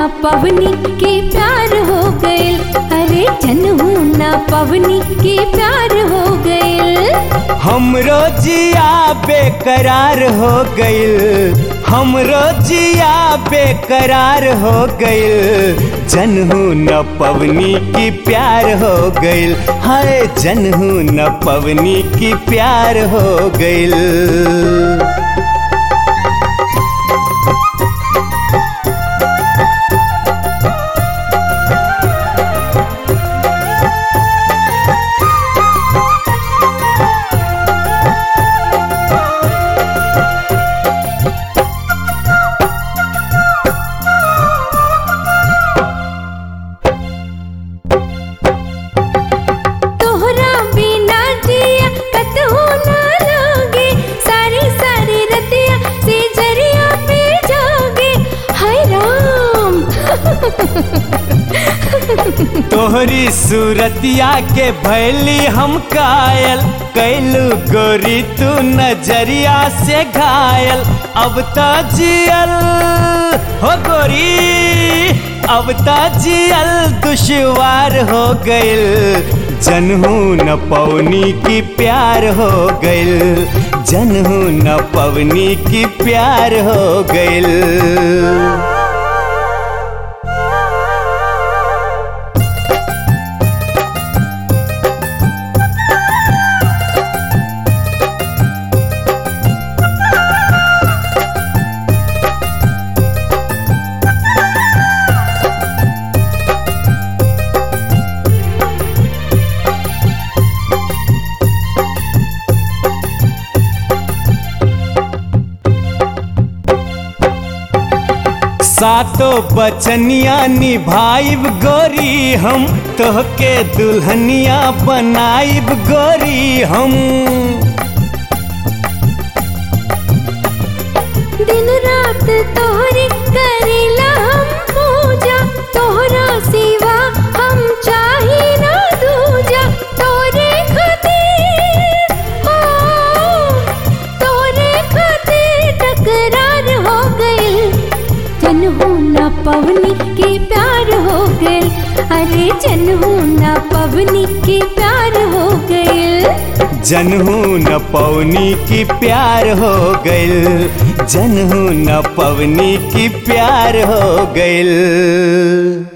ना पवनी के प्यार हो गइल अरे जनहू ना पवनी के प्यार हो गइल हमरो जिया बेकरार हो गइल हमरो जिया बेकरार हो गइल जनहू न पवनी की प्यार हो गइल हाय जनहू न पवनी की प्यार हो गइल तोहरा बिना जिया कतहु ना लागे सारी सारी रतिया से जरिया पे जागे हाय राम तोहरी सूरतिया के भैली हम कायल कैलू गोरी तू नजरिया से घायल अब तो जियल हो गोरी अब तो जियल दुश्वार हो गइल जनहू न पवनी की प्यार हो गइल जनहू न पवनी की प्यार हो गइल सातो बचनिया निभाइब गोरी हम तोहके दुल्हनिया बनाइब गोरी हम दिन रात तोहरी करेला हम पूजा तोहरा सिवा हम चाही ना दूजा तोरे खातिर हो तोरे खातिर टकरार हो गइल जनहू ना पवनी के प्यार हो गइल अरे जनहू ना पवनी के प्यार हो गइल जनहू न पवनी की प्यार हो गइल जनहू न पवनी की प्यार हो गइल